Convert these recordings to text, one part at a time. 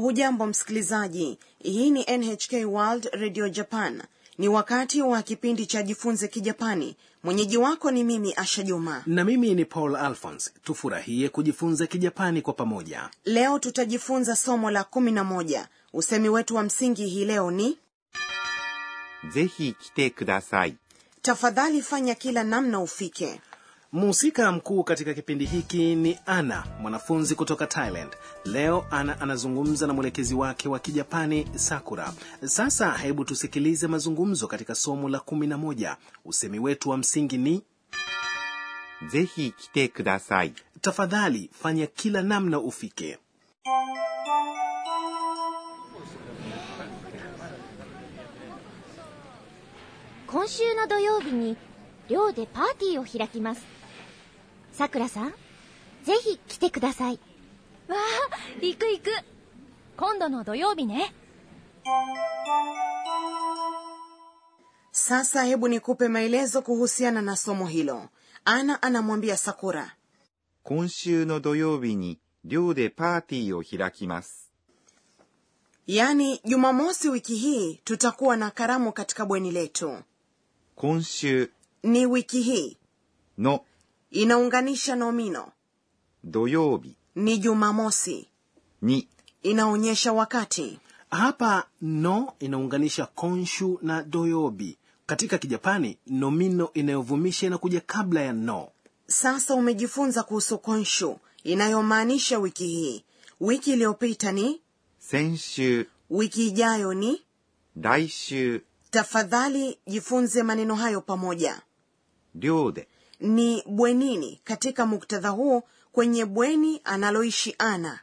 hujambo msikilizaji hii ni nhk world radio japan ni wakati wa kipindi cha jifunze kijapani mwenyeji wako ni mimi asha juma na mimi ni paul alphons tufurahie kujifunza kijapani kwa pamoja leo tutajifunza somo la kumi na moja usemi wetu wa msingi hii leo ni ぜひ来てください。 tafadhali fanya kila namna ufike mhusika mkuu katika kipindi hiki ni ana mwanafunzi kutoka thailand leo ana anazungumza na mwelekezi wake wa kijapani sakura sasa hebu tusikilize mazungumzo katika somo la 11 usemi wetu wa msingi ni ぜひ来てください。 tafadhali fanya kila namna ufike 今週の土曜日に寮でパーティーを開きますさくらさんぜひ来てくださいわあ行く行く今度の土曜日ね sasa hebu nikupe maelezo kuhusiana na somo hilo ana anamwambia sakura 今週の土曜日に寮でパーティーを開きます。 yaani jumamosi wiki hii tutakuwa na karamu katika bweni letu 今週 ni wiki hii の inaunganisha nomino 土曜日 ni jumamosi に inaonyesha wakati hapa no inaunganisha konshu na doyobi katika kijapani nomino inayovumisha inakuja kabla ya no sasa umejifunza kuhusu konshu inayomaanisha wiki hii wiki iliyopita ni 先週、 wiki ijayo ni 来週、 tafadhali jifunze maneno hayo pamoja 寮で ni bwenini katika muktadha huu kwenye bweni analoishi ana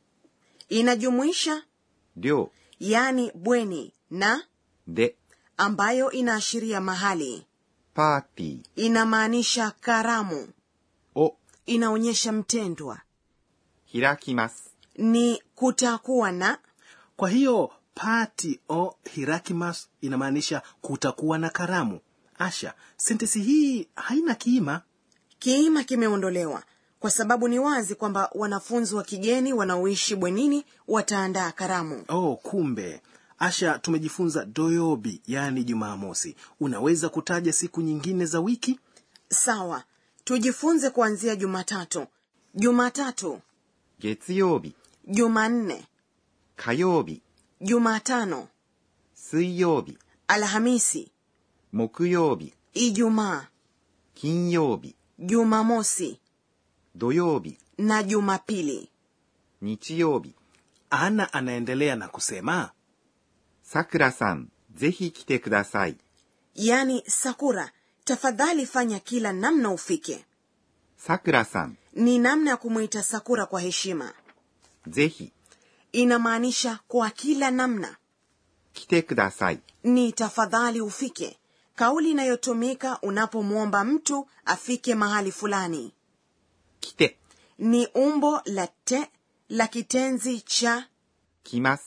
inajumuisha 寮 yani bweni na で ambayo inaashiria mahali パーティ inamaanisha karamu ーを inaonyesha mtendwa 開きます。 ni kutakuwa na kwa hiyo pati o hirakimas inamaanisha kutakuwa na karamu asha sentesi hii haina kiima kiima kimeondolewa kwa sababu ni wazi kwamba wanafunzi wa kigeni wanaoishi bwenini wataandaa karamu oh kumbe asha tumejifunza doyobi yaani jumamosi unaweza kutaja siku nyingine za wiki sawa tujifunze kuanzia jumatatu jumatatu 月曜日、 jumanne 火曜日、 jumatano 水曜日、 alhamisi 木曜日、 ijumaa 金曜日、 jumamosi 土曜日、 na jumapili 日曜日。 ana anaendelea na kusema さくらさん、ぜひ来てください。 yani sakura tafadhali fanya kila namna ufike さくらさん、 ni namna ya kumwita sakura kwa heshima ぜひ inamaanisha kwa kila namna 来てください。 ni tafadhali ufike kauli inayotumika unapomwomba mtu afike mahali fulani 来て、 ni umbo la te la kitenzi cha 来ます。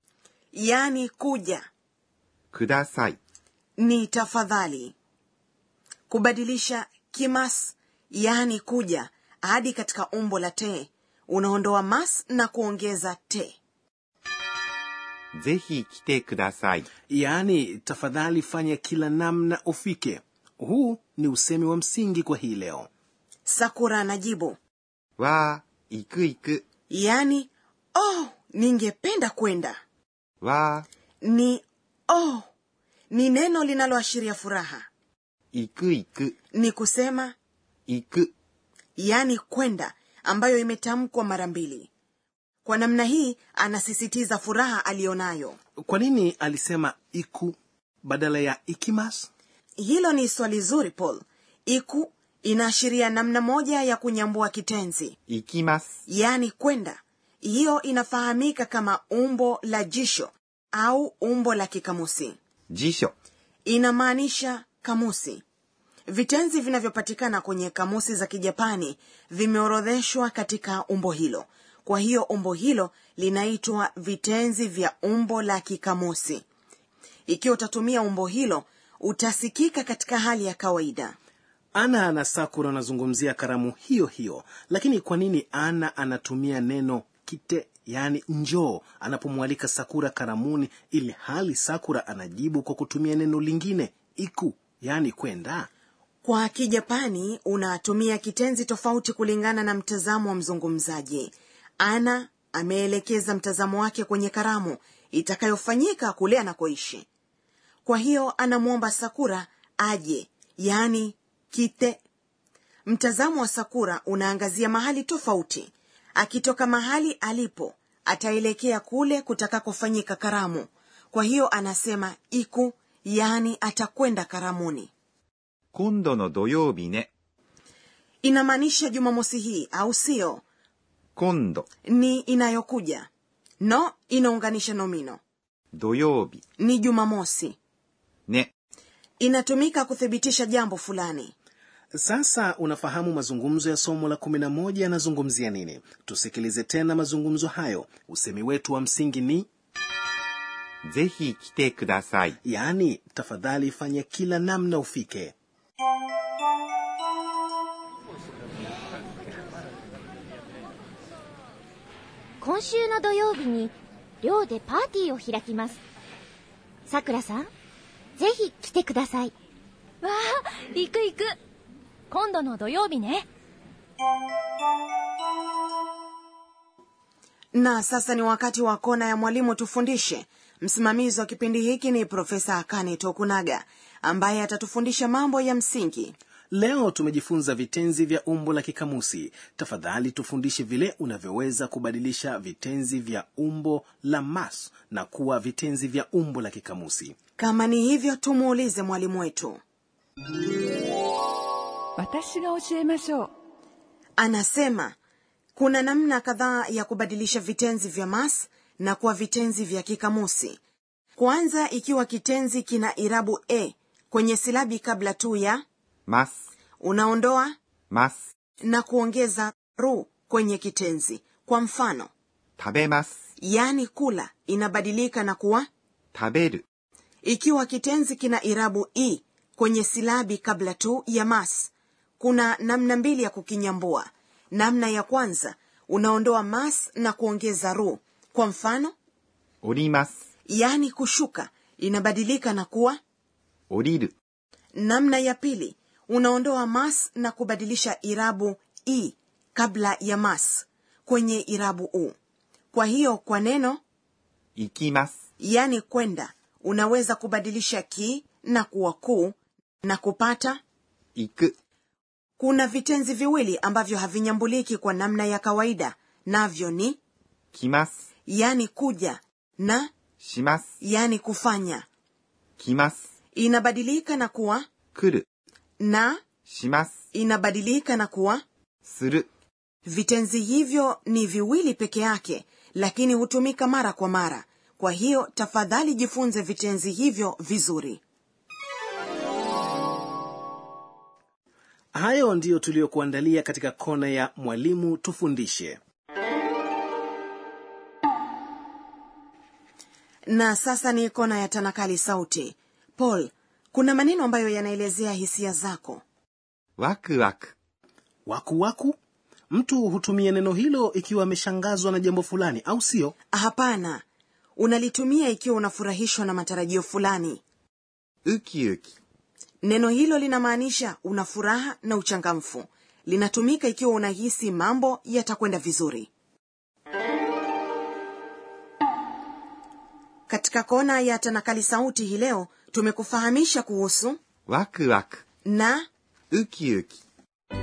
yani kuja ください。 ni tafadhali kubadilisha kimas yani kuja hadi katika umbo la te unaondoa mas na kuongeza te ぜひ来てください。 yaani tafadhali fanya kila namna ufike huu ni usemi wa msingi kwa hii leo sakura anajibu わー、行く行く。 yani oh ningependa kwenda わ ni oh ni neno linaloashiria furaha ー、行く行く。 ni kusema 行く。 yani kwenda ambayo imetamkwa mara mbili kwa namna hii anasisitiza furaha aliyonayo kwa nini alisema iku badala ya ikimas hilo ni swali zuri paul iku inaashiria namna moja ya kunyambua kitenzi 行きます。 yani kwenda hiyo inafahamika kama umbo la jisho au umbo la kikamusi 辞書。 inamaanisha kamusi vitenzi vinavyopatikana kwenye kamusi za kijapani vimeorodheshwa katika umbo hilo kwa hiyo umbo hilo linaitwa vitenzi vya umbo la kikamusi ikiwa utatumia umbo hilo utasikika katika hali ya kawaida ana na sakura anazungumzia karamu hiyo hiyo lakini kwa nini ana anatumia neno kite yaani njoo anapomwalika sakura karamuni ili hali sakura anajibu kwa kutumia neno lingine iku yaani kwenda kwa kijapani unatumia kitenzi tofauti kulingana na mtazamo wa mzungumzaji ana ameelekeza mtazamo wake kwenye karamu itakayofanyika kule anakoishi kwa hiyo anamwomba sakura aje yaani kite mtazamo wa sakura unaangazia mahali tofauti akitoka mahali alipo ataelekea kule kutakakofanyika karamu kwa hiyo anasema iku yaani atakwenda karamuni 今度の土曜日ね。 inamaanisha jumamosi hii au sio 今度、 ni inayokuja no inaunganisha nomino 土曜日、 ni jumamosi ね。 inatumika kuthibitisha jambo fulani sasa unafahamu mazungumzo ya somo la 11 yanazungumzia nini tusikilize tena mazungumzo hayo usemi wetu wa msingi ni ぜひ来てください。 yaani tafadhali fanya kila namna ufike 今週の土曜日に寮でパーティーを開きますさくらさんぜひ来てくださいわあ行く行く今度の土曜日ね na sasa ni wakati wa kona ya mwalimu tufundishe msimamizi wa kipindi hiki ni profesa akane tokunaga ambaye atatufundisha mambo ya msingi leo tumejifunza vitenzi vya umbo la kikamusi tafadhali tufundishe vile unavyoweza kubadilisha vitenzi vya umbo la mas na kuwa vitenzi vya umbo la kikamusi kama ni hivyo tumuulize mwalimu wetu 私が教えましょう anasema kuna namna kadhaa ya kubadilisha vitenzi vya mas na kuwa vitenzi vya kikamusi kwanza ikiwa kitenzi kina irabu e kwenye silabi kabla tu ya ます、 unaondoa ます、 na kuongeza ru kwenye kitenzi kwa mfano 食べます、 yaani kula inabadilika na kuwa 食べる、 ikiwa kitenzi kina irabu i kwenye silabi kabla tu ya mas kuna namna mbili ya kukinyambua namna ya kwanza unaondoa mas na kuongeza ru kwa mfano 降ります、 yaani kushuka inabadilika na kuwa 降りる、 namna ya pili unaondoa mas na kubadilisha irabu i kabla ya mas kwenye irabu u kwa hiyo kwa neno 行きます、 yaani kwenda unaweza kubadilisha ki na kuwa ku na kupata 行く、 kuna vitenzi viwili ambavyo havinyambuliki kwa namna ya kawaida navyo ni 来ます、 yani kuja na します、 yani kufanya 来ます、 inabadilika na kuwa 来る、 na します、 inabadilika na kuwa する、 vitenzi hivyo ni viwili peke yake lakini hutumika mara kwa mara kwa hiyo tafadhali jifunze vitenzi hivyo vizuri hayo ndiyo tuliyokuandalia katika kona ya mwalimu tufundishe na sasa ni kona ya tanakali sauti paul kuna maneno ambayo yanaelezea hisia zako ワクワク、 waku waku mtu hutumia neno hilo ikiwa ameshangazwa na jambo fulani au sio hapana unalitumia ikiwa unafurahishwa na matarajio fulani ウキウキ、 neno hilo linamaanisha una furaha na uchangamfu linatumika ikiwa unahisi mambo yatakwenda vizuri katika kona ya tanakali sauti hii leo tumekufahamisha kuhusu ワクワク、 na ウキウキ、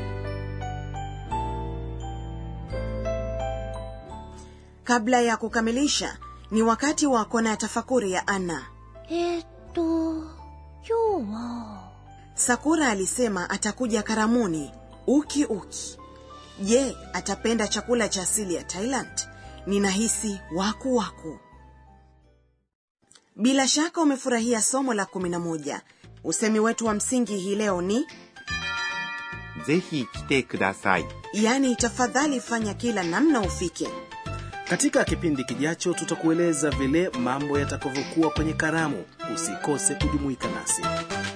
kabla ya kukamilisha ni wakati wa kona ya tafakuri ya anna えー、っと今日は sakura alisema atakuja karamuni uki uki je atapenda chakula cha asili ya thailand ninahisi waku waku bila shaka umefurahia somo la 11 usemi wetu wa msingi hii leo ni ぜひ来てください。 yaani tafadhali fanya kila namna ufike katika kipindi kijacho tutakueleza vile mambo yatakavyokuwa kwenye karamu usikose kujumuika nasi